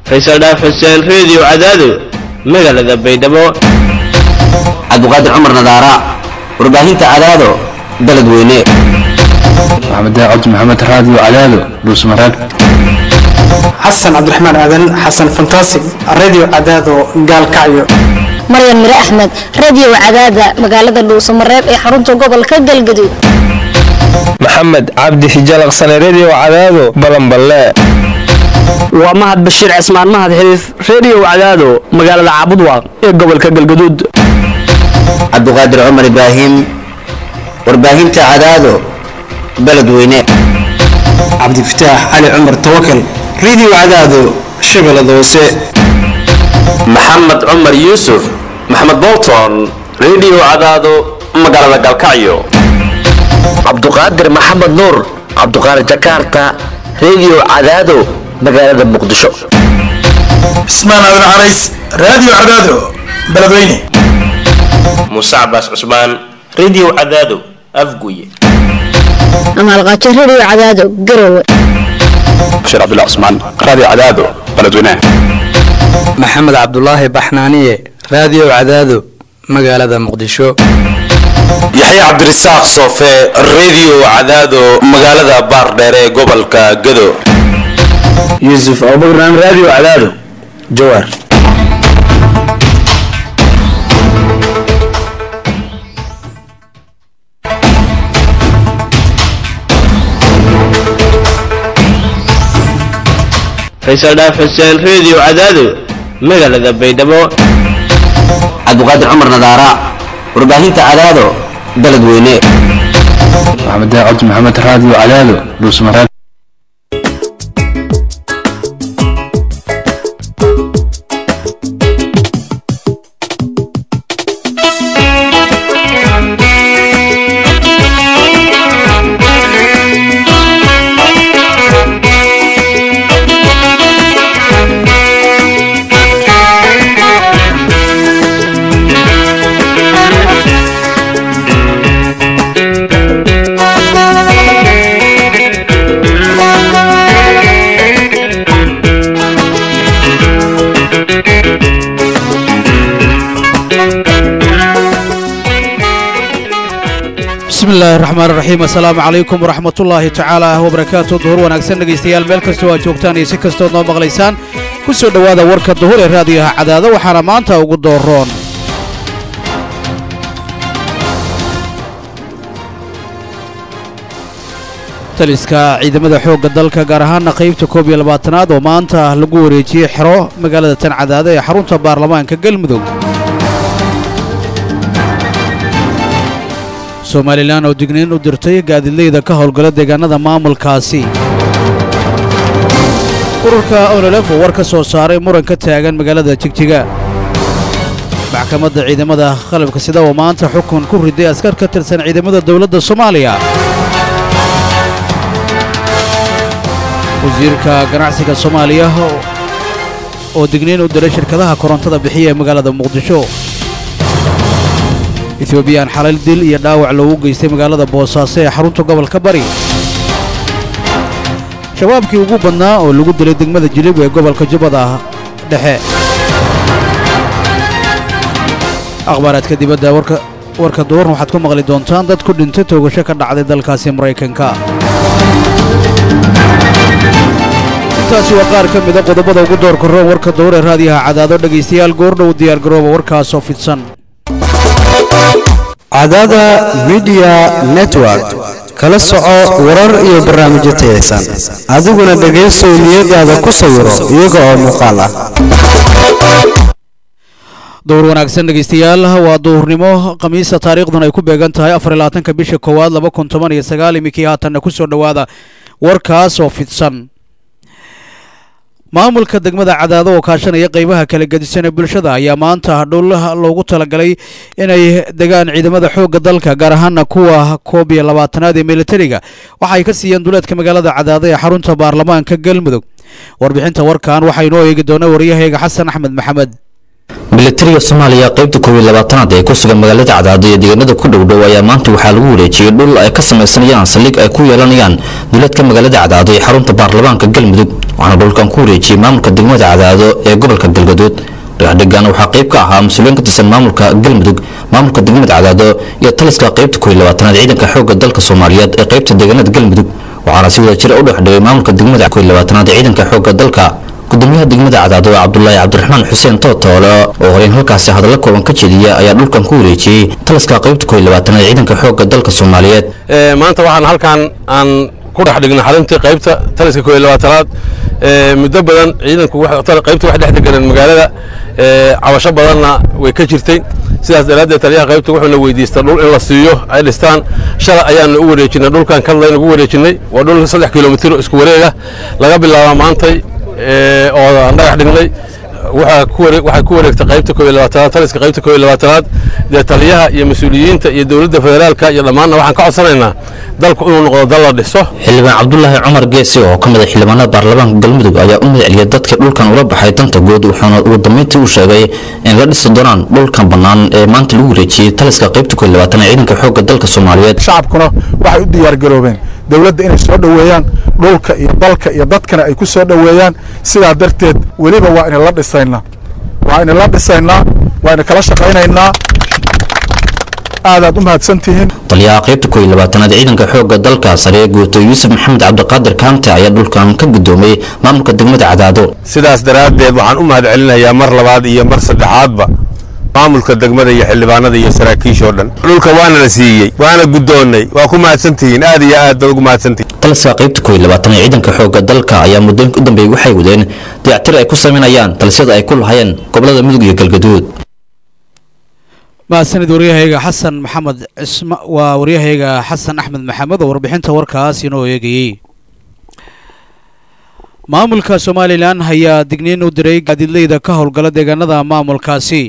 faysal dhaaf xuseen reediyo cadaado magaalada baydhabo cabdiqaadir cumar nadaara warbaahinta cadaado beledweyne maxamed cabdi maxamed raadiyo cadaado dhuusmareeb xasan cabdiraxmaan aadan xasan fantasig radio cadaado gaalkacyo maryan mire axmed radio cadaada magaalada dhuusamareeb ee xarunta gobolka galgaduud maxamed cabdi hijalaqsane redio cadaado balanballe waa mahad bashiir cismaan mahad xiriif redio cadaado magaalada caabudwaaq ee gobolka galgaduud cabdiqaadir cumar ibraahim warbaahinta cadaado beledweyne cabdifataax cali cumar tawakal radio cadaado shabeellada hoose maxamed cumar yuusuf maxamed bolton redio cadaado magaalada galkacyo cabduqaadir maxamed nuur cabduqaadir jakarta redio cadaado magaalada muqdisho cismaan aadan carays radio cadaado beledweyne muuse cabaas cusmaan redio cadaado afguye amaalqaajo radio cadaado garowe bashiir cabdullah cusmaan radio cadaado beledweyne maxamed cabdulaahi baxnaaniye radio cadaado magaalada muqdisho yaxya cabdirasaaq soofe redio cadaado magaalada baardheere ee gobolka gado yuusuf abubakran radio cadaado jawaar faysal dhaaf xuseen reediyo cadaado magaalada baydhabo cabdiqaadir cumar nadaara warbaahinta cadaado beledweyne maxamed cabdi maxamed raadiyo cadaado dhuusmareeb bismillahi raxmaan raxiim assalaamu calaykum waraxmatullaahi tacaala wabarakaatu duhur wanaagsan dhegaystayaal meel kastoo aad joogtaan iyo si kastood noo maqlaysaan ku soo dhowaada warka duhur ee raadiyaha cadaado waxaana maanta ugu dooroon taliska ciidamada xoogga dalka gaar ahaana qaybta koob iyo labaatanaad oo maanta lagu wareejiyey xero magaalada tan cadaado ee xarunta baarlamaanka galmudug somalilan oo digniin u dirtay gaadiidleyda ka howlgala deegaanada maamulkaasi ururka onolef oo war ka soo saaray muran ka taagan magaalada jigjiga maxkamadda ciidamada qalabka sida oo maanta xukun ku riday askar ka tirsan ciidamada dowladda soomaaliya wasiirka ganacsiga soomaaliya oo digniin u diray shirkadaha korontada bixiya ee magaalada muqdisho ethoobiyan xalal dil iyo dhaawac loogu geystay magaalada boosaaso ee xarunta gobolka bari shabaabkii ugu badnaa oo lagu dilay degmada jilib ee gobolka jubbada dhexe akhbaaraadka dibadda warka duwarn waxaad ku maqli doontaan dad ku dhintay toogasho ka dhacday dalkaasi maraykanka intaasi waa qaar ka mida qodobada ugu doorka roon warka duhur ee raadiyaha cadaado dhegaystayaal goordhow diyaargarooba warkaasoo fidsan cadaada midiya network kala soco warar iyo barnaamijyo tayaysan adiguna dhegaysow niyadaada ku sawiro iyaga oo muuqaal ah dowr wanaagsan dhegaystayaal waa duhurnimo khamiisa taariikhduna ay ku beegan tahay afar iyo labaatanka bisha koowaad laba kun toban iyo sagaal iminkii haatanna ku soo dhowaada warkaas oo fidsan maamulka degmada cadaado oo kaashanaya qaybaha kala gedisan ee bulshada ayaa maanta dhul loogu talagalay inay degaan ciidamada xoogga dalka gaar ahaana kuwa koob iyo labaatanaad ee militariga waxa ay ka siiyeen duleedka magaalada cadaado ee xarunta baarlamaanka galmudug warbixinta warkan waxaa inoo eegi doona waryahayga xasan axmed maxamed milatariga soomaaliya qaybta koob iyo labaatanaad ee ku sugan magaalada cadaado iyo deegaanada ku dhowdhow ayaa maanta waxaa lagu wareejiyey dhul ay ka samaysanayaan saldhig ay ku yeelanayaan duleedka magaalada cadaado ee xarunta baarlamaanka galmudug waxaana dhulkan ku wareejiyey maamulka degmada cadaado ee gobolka galgaduud dhagaxdhigan waxaa qayb ka ahaa mas-uuliyiin ka tirsan maamulka galmudug maamulka degmada cadaado iyo taliska qaybta koob iyo labaatanaad ciidanka xoogga dalka soomaaliyeed ee qaybta deegaanada galmudug waxaana si wada jira u dhexdhigay maamulka degmada koob iyo labaatanaad ee ciidanka xoogga dalka gudoomiyaha degmada cadaado cabdulaahi cabdiraxmaan xuseen tootoole oo horeyn halkaasi hadallo kooban ka jeediya ayaa dhulkan ku wareejiyey taliska qaybta koob iyo labaatanaad ee ciidanka xoogga dalka soomaaliyeed maanta waxaan halkan aan ku dhex dhignay xaruntii qaybta taliska koob iyo labaatanaad muddo badan ciidanku qaybta wax dhex deganeen magaalada cabasho badanna way ka jirtay sidaas daraaddeed taliyaha qaybta wuxuuna weydiistay dhul in la siiyo ay dhistaan shalay ayaanu u wareejinay dhulkan kadlayna ugu wareejinay waa dhul saddex kilomitir isku wareega laga bilaaba maantay oo aan dhagax dhignay waxay ku wareegtay qaybta koob iyo labaatanaad taliska qaybta koob iyo labaatanaad dee taliyaha iyo mas-uuliyiinta iyo dowladda federaalka iyo dhammaanna waxaan ka codsanaynaa dalku inuu noqdo dal la dhiso xildhibaan cabdulaahi cumar geesi oo ka mid ah xildhibaanada baarlamaanka galmudug ayaa u madaceliyay dadkii dhulkan ula baxay danta guud wuxuuna ugu dambeyntii u sheegay in la dhisi doonaan dhulkan bannaan ee maanta lagu wareejiyey taliska qaybta koob iyo labaatanaad ciidanka xoogga dalka soomaaliyeed shacabkuna waxay u diyaargaroobeen dowladda inay soo dhoweeyaan dhulka iyo dalka iyo dadkana ay ku soo dhoweeyaan sidaa darteed weliba waa ina la dhisaynaa waa ina la dhisaynaa waa ina kala shaqaynaynaa aadaad u mahadsantihiin taliyaha qaybta koob iyo labaatanaad ciidanka xoogga dalka sare guuto yuusuf maxamed cabdiqaadir kaante ayaa dhulkan ka gudoomay maamulka degmada cadaado sidaas daraaddeed waxaan u mahadcelinayaa mar labaad iyo mar saddexaadba maamulka degmada iyo xildhibaanada iyo saraakiishoo dhan dhulka waana la siiyey waana guddoonnay waa ku mahadsantihiin aad iyo aad baad ugu mahadsantihiin taliska qaybta koob iyo labaatanaad ciidanka xoogga dalka ayaa muddooyinka u dambeeyey waxay wadeen dayactir ay ku samaynayaan talisyada ay ku lahayeen gobolada mudug iyo galgaduud mahadsanid waryahayga xasan maxamed cisma waa waryahayga xasan axmed maxamed oo warbixinta warkaas inoo eegayey maamulka somalilan ayaa digniin u diray gaadiidleyda ka howlgala deegaanada maamulkaasi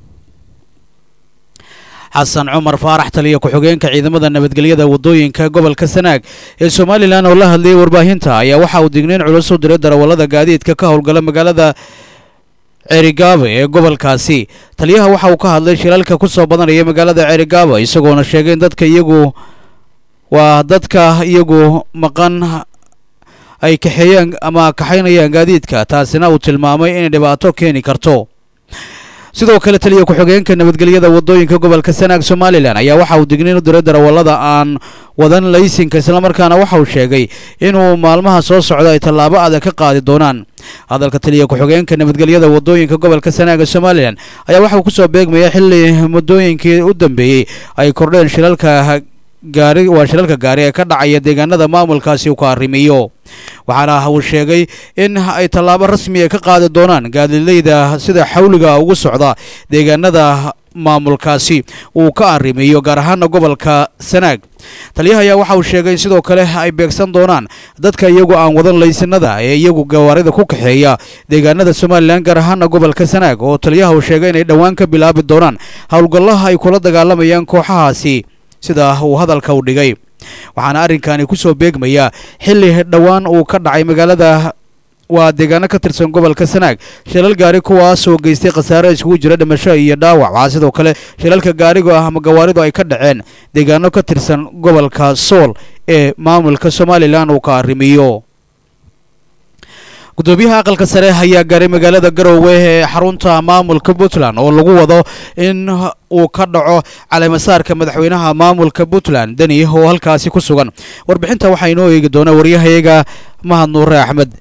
xasan cumar faarax taliya ku-xigeenka ciidamada nabadgelyada wadooyinka gobolka sanaag ee somalilan oo la hadlayay warbaahinta ayaa waxa uu digniin culus u diray darawallada gaadiidka ka howlgala magaalada ceerigaabo ee gobolkaasi taliyaha waxa uu ka hadlay shilaalka ku soo badanaya magaalada ceerigaabo isagoona sheegay in dadka iyagu waa dadka iyagu maqan ay kaxeeyaan ama kaxaynayaan gaadiidka taasina uu tilmaamay inay dhibaato keeni karto sidoo kale taliya ku-xigeenka nabadgelyada wadooyinka gobolka sanaag somalilan ayaa waxa uu digniin u diray darawallada aan wadan laysinka islamarkaana waxa uu sheegay inuu maalmaha soo socda ay tallaabo adag ka qaadi doonaan hadalka taliya ku-xigeenka nabadgelyada wadooyinka gobolka sanaaga somalilan ayaa waxa uu kusoo beegmaya xilli muddooyinkii u dambeeyey ay kordheen shilalka gaari waa shilalka gaari ee ka dhacaya deegaanada maamulkaasi uu ka arrimiyo waxaana uu sheegay in ay tallaabo rasmi ka qaadi doonaan gaadiidleyda sida xawliga ugu socda deegaanada maamulkaasi uu ka arrimiyo gaar ahaana gobolka sanaag taliyaha ayaa waxa uu sheegay in sidoo kale ay beegsan doonaan dadka iyagu aan wadan laysanada ee iyagu gawaarida ku kaxeeya deegaanada somalilan gaar ahaana gobolka sanaag oo taliyaha uu sheegay inay dhowaan ka bilaabi doonaan howlgallaha ay kula dagaalamayaan kooxahaasi sida uu hadalka u dhigay waxaana arrinkani kusoo beegmayaa xilli dhowaan uu ka dhacay magaalada waa deegaano ka tirsan gobolka sanaag shilal gaari kuwaasoo geystay khasaare iskugu jira dhimasho iyo dhaawac waxaa sidoo kale shilalka gaariga ah ama gawaaridu ay ka dhaceen deegaano ka tirsan gobolka sool ee maamulka somalilan uu ka arrimiyo gudoomiyaha aqalka sare ayaa gaaray magaalada garowe ee xarunta maamulka puntland oo lagu wado in uu ka dhaco caleemasaarka madaxweynaha maamulka puntland deni oo halkaasi ku sugan warbixinta waxaa inoo eegi doona waryahayaga mahad nuure axmed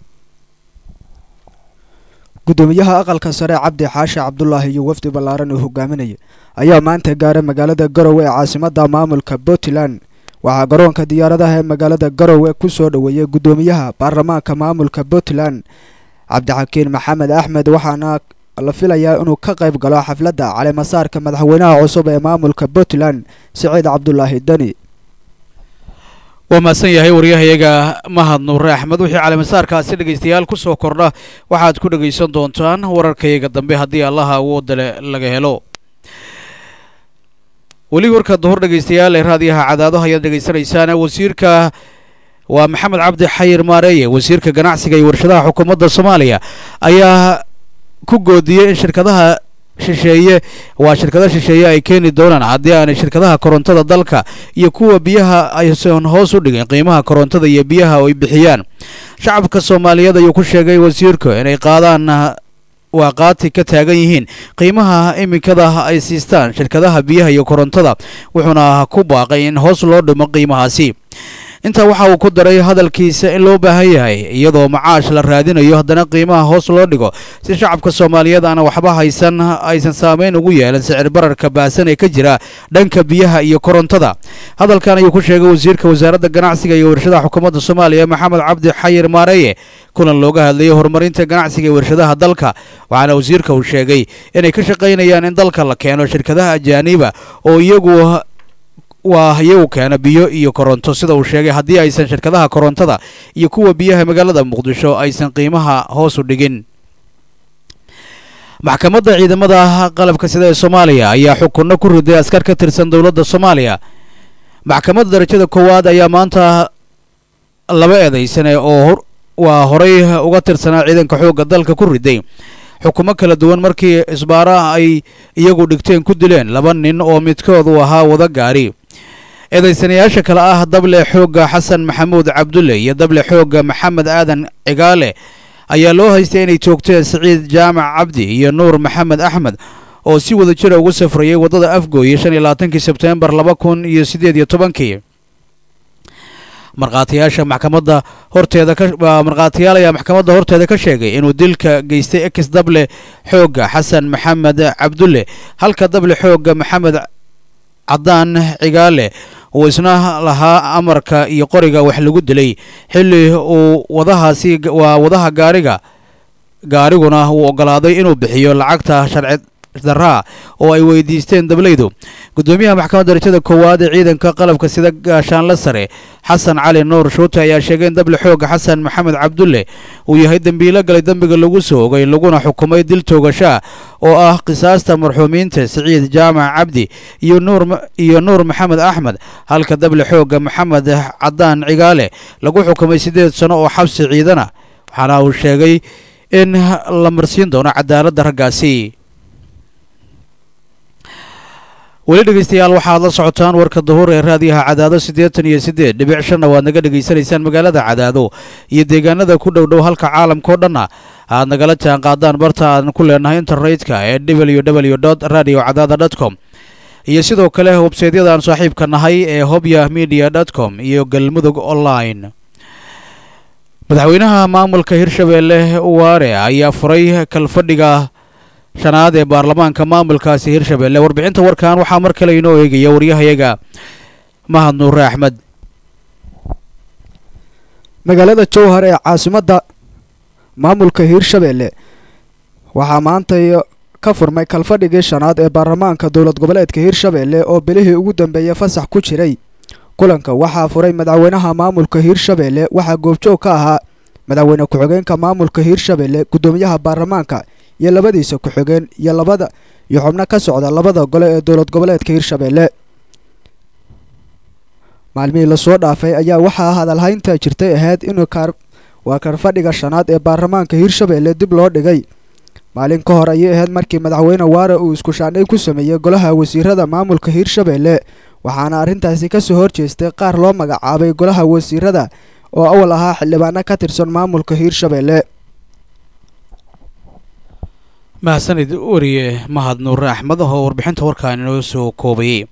gudoomiyaha aqalka sare cabdi xaashi cabdulaahi iyo wafdi ballaaran uu hogaaminaya ayaa maanta gaaray magaalada garowe ee caasimada maamulka puntland waxaa garoonka diyaaradaha ee magaalada garowe ku soo dhoweeyey gudoomiyaha baarlamaanka maamulka puntland cabdixakiin maxamed axmed waxaana la filayaa inuu ka qayb galo xafladda caleemasaarka madaxweynaha cusub ee maamulka puntland siciid cabdulaahi deni waa mahadsan yahay waryahayaga mahad nuure axmed wixii caleemasaarkaasi dhegaystayaal ku soo kordha waxaad ku dhegaysan doontaan wararkayaga dambe haddii allaha awoodale laga helo weli warka duhur dhegaystayaal ee raadiyaha cadaadaha ayaad dhegaysanaysaan wasiirka waa maxamed cabdi xayir maareeye wasiirka ganacsiga iyo warshadaha xukuumadda soomaaliya ayaa ku goodiyey in shirkadaha shisheeye waa shirkado shisheeye ay keeni doonaan haddii aanay shirkadaha korontada dalka iyo kuwa biyaha aysan hoos u dhigin qiimaha korontada iyo biyaha ay bixiyaan shacabka soomaaliyeed ayuu ku sheegay wasiirku inay qaadaan waa qaati ka taagan yihiin qiimaha iminkada ay siistaan shirkadaha biyaha iyo korontada wuxuuna ku baaqay in hoos loo dhimo qiimahaasi intaa waxa uu ku daray hadalkiisa in loo baahan yahay iyadoo macaash la raadinayo haddana qiimaha hoos loo dhigo si shacabka soomaaliyeed aan waxba haysan aysan saameyn ugu yeelan sicir bararka baasan ee ka jira dhanka biyaha iyo korontada hadalkan ayuu ku sheegay wasiirka wasaaradda ganacsiga iyo warshadaha xukuumadda soomaaliya maxamed cabdi xayir maareeye kulan looga hadlayay horumarinta ganacsiga iyo warshadaha dalka waxaana wasiirka uu sheegay inay ka shaqaynayaan in dalka la keeno shirkadaha ajaaniba oo iyagu waa iyagu keena biyo iyo koronto sida uu sheegay haddii aysan shirkadaha korontada iyo kuwa biyaha magaalada muqdisho aysan qiimaha hoos u dhigin maxkamadda ciidamada qalabka sida ee soomaaliya ayaa xukunno ku riday askar ka tirsan dowladda soomaaliya maxkamadda darajada koowaad ayaa maanta laba eedaysane oo waa horay uga tirsanaa ciidanka xoogga dalka ku riday xukumo kala duwan markii isbaara ay iyagu dhigteen ku dileen laba nin oo midkood uu ahaa wada gaari eedaysanayaasha kale ah dable xoogga xasan maxamuud cabdulle iyo dable xoogga maxamed aadan cigaale ayaa loo haystay inay joogteen siciid jaamac cabdi iyo nuur maxamed axmed oo si wada jira ugu safrayay waddada afgooye shan iyo labaatankii sebteembar laba kun iyo siddeed iyo tobankii markhaatiyaasha maxkamadda horteeda ka markhaatiyaal ayaa maxkamadda horteeda ka sheegay inuu dilka geystay ex dable xoogga xasan maxamed cabdulle halka dable xoogga maxamed caddaan cigaale uu isna lahaa amarka iyo qoriga wax lagu dilay xilli uu wadahaasi waa wadaha gaariga gaariguna uu oggolaaday inuu bixiyo lacagta sharci daraa oo ay weydiisteen dableydu gudoomiyaha maxkamadda darajada koowaad ee ciidanka qalabka sida gaashaanle sare xasan cali nuur shuute ayaa sheegay in dable xooga xasan maxamed cabdulle uu yahay dembiilo galay dembiga lagu soo ogay laguna xukumay dil toogashaa oo ah qisaasta marxuumiinta siciid jaamac cabdi iyo nuur iyo nuur maxamed axmed halka dable xooga maxamed caddaan cigaale lagu xukumay siddeed sano oo xabsi ciidana waxaana uu sheegay in la marsiin doono cadaaladda raggaasi weli dhegeystayaal waxaad la socotaan warka duhur ee raadiyaha cadaado siddeetan iyo siddeed dhibic shanna waad naga dhegaysanaysaan magaalada cadaado iyo deegaanada ku dhow dhow halka caalamkao dhanna aad nagala jaan qaadaan barta aan ku leenahay internetka ee w w dot radio cadaada dot com iyo sidoo kale websaydyada aan saaxiibka nahay ee hobya media dot com iyo galmudug online madaxweynaha maamulka hirshabeelle waare ayaa furay kalfadhiga shanaad ee baarlamaanka maamulkaasi hirshabeelle warbixinta warkan waxaa mar kale inoo eegaya waryahayaga mahad nuure axmed magaalada jowhar ee caasimadda maamulka hiirshabeelle waxaa maanta ka furmay kalfadhigii shanaad ee baarlamaanka dowlad goboleedka hiirshabeelle oo bilihii ugu dambeeyay fasax ku jiray kulanka waxaa furay madaxweynaha maamulka hiirshabeelle waxaa goobjoog ka ahaa madaxweyne ku-xigeenka maamulka hiirshabeelle guddoomiyaha baarlamaanka iyo labadiisa ku-xigeen iyo labada iyo xubno ka socda labada gole ee dowlad goboleedka hiirshabeelle maalmihii lasoo dhaafay ayaa waxaa hadalhaynta jirtay ahayd inuu kaar waa karfadhiga shanaad ee baarlamaanka hiirshabeelle dib loo dhigay maalin ka hor ayay ahayd markii madaxweyne waare uu iskushaandhay ku sameeyey golaha wasiirada maamulka hiirshabeelle waxaana arrintaasi kasoo horjeestay qaar loo magacaabay golaha wasiirada oo awal ahaa xildhibaano ka tirsan maamulka hiirshabeelle mahadsanid wariye mahad nuure axmed oo warbixinta warkaan inoo soo koobayay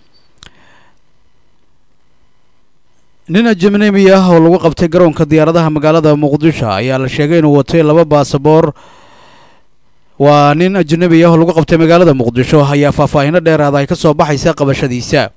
nin ajamnemi ah oo lagu qabtay garoonka diyaaradaha magaalada muqdisho ayaa la sheegay inuu watay laba baasaboor waa nin ajnabi ah oo lagu qabtay magaalada muqdisho ayaa faahfaahino dheeraada ay ka soo baxaysa qabashadiisa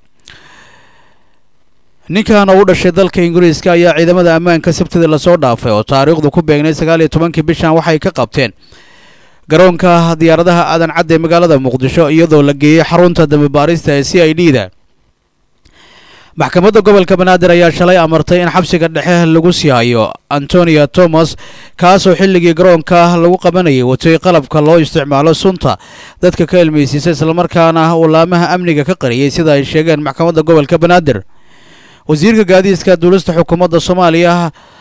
ninkan oo u dhashay dalka ingiriiska ayaa ciidamada ammaanka sabtida lasoo dhaafay oo taariikhdu ku beegnay sagaal iyo tobankii bishan waxay ka qabteen garoonka diyaaradaha aadan cadde magaalada muqdisho iyadoo la geeyey xarunta dambibaarista ee c i d da maxkamadda gobolka banaadir ayaa shalay amartay in xabsiga dhexe lagu sii hayo antonia thomas kaasoo xilligii garoonka lagu qabanayay watay qalabka loo isticmaalo sunta dadka ka ilmaysiisa islamarkaana uu laamaha amniga ka qariyey sida ay sheegeen maxkamadda gobolka banaadir wasiirka gaadiidka duulista xukuumadda soomaaliya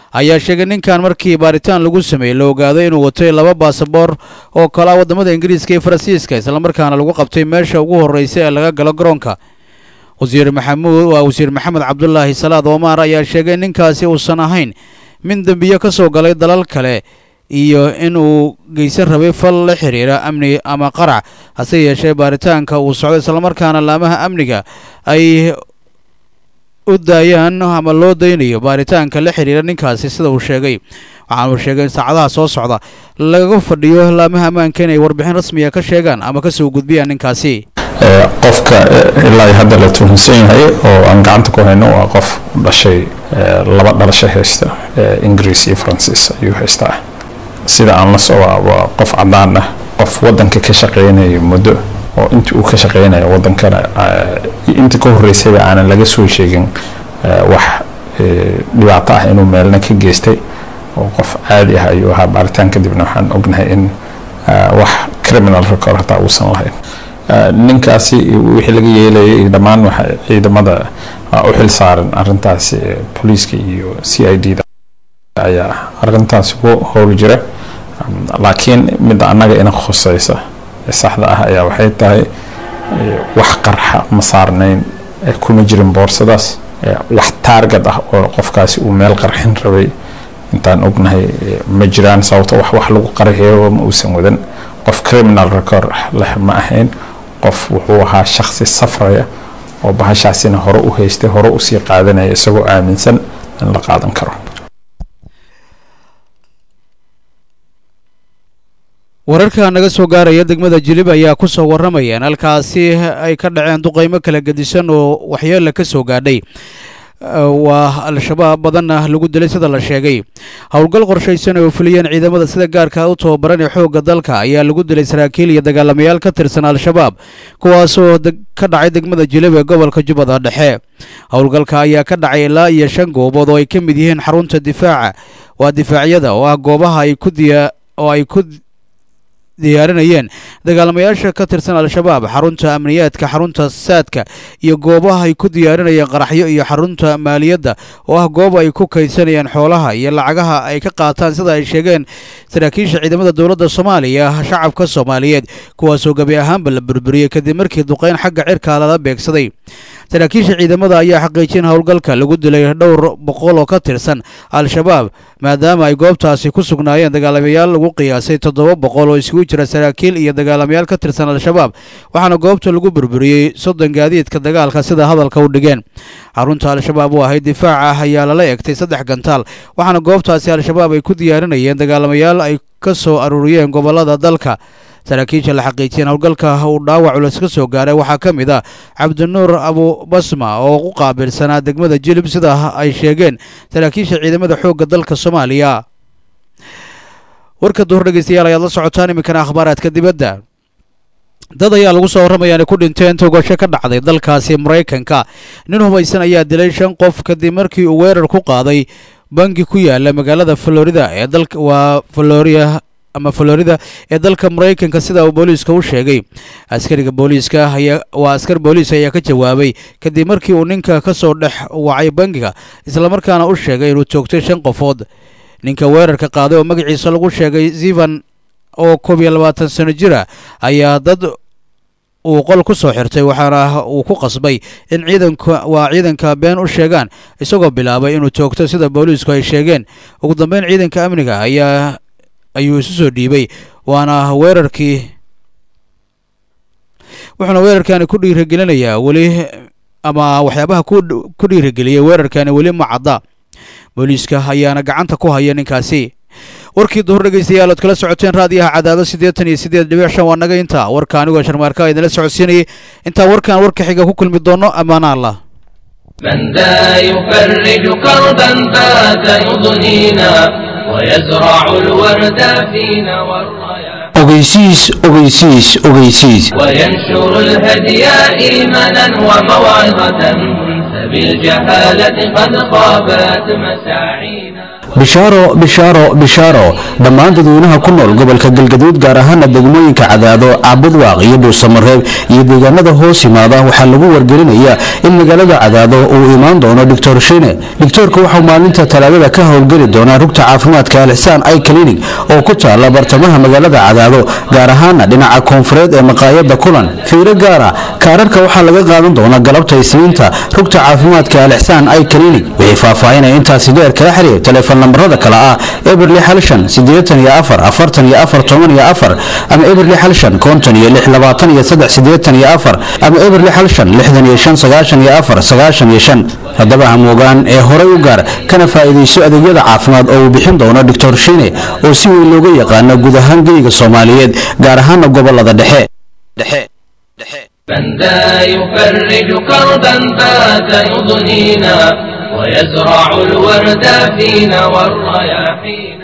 ayaa sheegay ninkan markii baaritaan lagu sameeyey la ogaaday inuu watay laba baasaboor oo kala waddamada ingiriiska iyo faransiiska islamarkaana lagu qabtay meesha ugu horreysa ee laga galo garoonka wasiir maxamuud waa wasiir maxamed cabdulaahi salaad omar ayaa sheegay in ninkaasi uusan ahayn mid dembiyo ka soo galay dalal kale iyo in uu geysan rabay fal la xiriira amni ama qarac hase yeeshee baaritaanka uu socdo islamarkaana laamaha amniga ay u daayaan ama loo daynayo baaritaanka la xiriira ninkaasi sida uu sheegay waxaana uu sheegay in saacadaha soo socda laga fadhiyo laamaha ammaanka inay warbixin rasmiya ka sheegaan ama ka soo gudbiyaan ninkaasi qofka ilaa hadda la tuhunsan yahay oo aan gacanta ku hayno waa qof dhashay laba dhalasho haysta ingiriis iyo faransiis ayuu haystaa sida aan la socdaa waa qof cadaan ah qof wadanka ka shaqeynaya muddo oo intii uu ka shaqeynaya wadankana intii ka horeysayba aanan laga soo sheegin wax dhibaato ah inuu meelna ka geystay oo qof caadi ah ayuu ahaa baaritaan kadibna waxaan ognahay in wax criminal record hataa uusan lahayn ninkaasi wixii laga yeelayay dhammaan waxa ciidamada u xil saaran arintaasi booliiska iyo c i d da ayaa arintaasi ku howl jira laakiin midda annaga ina khuseysa ee saxda ah ayaa waxay tahay wax qarxa ma saarnayn kuma jirin boorsadaas wax taargad ah oo qofkaasi uu meel qarxin rabay intaan ognahay ma jiraan sababto wax wax lagu qarxiyo ma uusan wadan qof criminal record leh ma ahayn qof wuxuu ahaa shaksi safraya oo bahashaasina hore u haystay hore usii qaadanaya isagoo aaminsan in la qaadan karo wararka naga soo gaaraya degmada jilib ayaa ku soo warramayeen halkaasi ay ka dhaceen duqaymo kala gedisan oo waxyeella ka soo gaadhay waa al-shabaab badanna lagu dilay sida la sheegay howlgal qorshaysan oo fuliyeen ciidamada sida gaarka u tababaran ee xoogga dalka ayaa lagu dilay saraakiil iyo dagaalamayaal ka tirsan al-shabaab kuwaasoo ka dhacay degmada jilib ee gobolka jubbada dhexe howlgalka ayaa ka dhacay ilaa iyo shan goobood oo ay ka mid yihiin xarunta difaaca waa difaacyada oo ah goobaha ay ku diya oo ay ku diyaarinayeen dagaalamayaasha ka tirsan al-shabaab xarunta amniyaadka xarunta saadka iyo goobaha ay ku diyaarinayeen qaraxyo iyo xarunta maaliyadda oo ah goob ay ku kaydsanayeen xoolaha iyo lacagaha ay ka qaataan sida ay sheegeen saraakiisha ciidamada dowladda soomaaliya shacabka soomaaliyeed kuwaasoo gebi ahaanba la burburiyey kadib markii duqeyn xagga cirka lala beegsaday saraakiisha ciidamada ayaa xaqiijin howlgalka lagu dilay dhowr boqol oo ka tirsan al-shabaab maadaama ay goobtaasi ku sugnaayeen dagaalamayaal lagu qiyaasay toddoba boqol oo isugu jira saraakiil iyo dagaalamayaal ka tirsan al-shabaab waxaana goobta lagu burburiyey soddon gaadiidka dagaalka sida hadalka u dhigeen xarunta al-shabaab oo ahayd difaaca ah ayaa lala egtay saddex gantaal waxaana goobtaasi al-shabaab ay ku diyaarinayeen dagaalamayaal ay ka soo aruuriyeen gobollada dalka saraakiisha la xaqiijiyeen howlgalka uu dhaawac culus ka soo gaaray waxaa ka mid ah cabdinuur abubasma oo u qaabilsanaa degmada jilib sida ay sheegeen saraakiisha ciidamada xoogga dalka soomaaliya warka duhur dhegeystayaal ayaad la socotaan iminkana akhbaaraadka dibadda dad ayaa lagu soo warramaya inay ku dhinteen togasho ka dhacday dalkaasi maraykanka nin hubaysan ayaa dilay shan qof kadib markii uu weerar ku qaaday bangi ku yaala magaalada florida ee dalka waa floria ama florida ee dalka maraykanka sida uu booliiska u sheegay askariga booliiska ayaa waa askar booliis ayaa ka jawaabay kadib markii uu ninka ka soo dhex wacay bangiga islamarkaana u sheegay inuu toogtay shan qofood ninka weerarka qaaday oo magaciisa lagu sheegay zivan oo koob iyo labaatan sano jira ayaa dad uu qol ku soo xirtay waxaana uu ku qasbay in ciidanka waa ciidanka been u sheegaan isagoo bilaabay inuu toogto sida booliisku ay sheegeen ugu dambeyn ciidanka amniga ayaa ayuu isu soo dhiibay waana weerarkii wuxuuna weerarkani ku dhiirigelinayaa weli ama waxyaabaha ku dhiirigeliyay weerarkani weli ma cadda booliiska ayaana gacanta ku haya ninkaasi warkii duhur dhegeystayaal ood kala socoteen raadiyaha cadaado siddeetan iyo siddeed dhibic shan waa naga intaa warka anigoo sharmaarka idinla socodsiinayay intaa warkan warka xiga ku kulmi doono ammaana allah من ذا يفرج كربا فات يضنينا ويزرع الورد فينا والرياح ogeysiis ogeysiis ogeysiis وينشر الهدي إيمانا وموعظة فبالجهالة قد خابت مساعينا bishaaro bishaaro bishaaro dhammaan dadweynaha ku nool gobolka galgaduud gaar ahaana degmooyinka cadaado caabudwaaq iyo dhuusamareeb iyo deegaanada hoos yimaada waxaa lagu wargelinayaa in magaalada cadaado uu imaan doono doctor shine doctoorka waxau maalinta talaadada ka howlgeli doonaa rugta caafimaadka alixsaan i clinic oo ku taala bartamaha magaalada cadaado gaar ahaana dhinaca koonfureed ee maqaayada kulan fiiro gaara kaararka waxaa laga qaadan doonaa galabta isniinta rugta caafimaadka alixsaan i clinic wixii faahfaahinaya intaasi dheer kala xiriir telefoon lambarada kale ah eberli xalshan siddeetan iyo afar afartan iyo afar toban iyo afar ama eberli xalshan konton iyo lix labaatan iyo saddex siddeetan iyo afar ama eberli xalshan lixdan iyo shan sagaashan iyo afar sagaashan iyo shan haddaba hamuugaan ee horay u gaar kana faa'iidayso adeegyada caafimaad oo uu bixin doono doctor shine oo si weyn looga yaqaano guud ahaan geyga soomaaliyeed gaar ahaana gobolada dhexe من ذا يفرج كربا بات يضنينا ويزرع الورد فينا والرياحين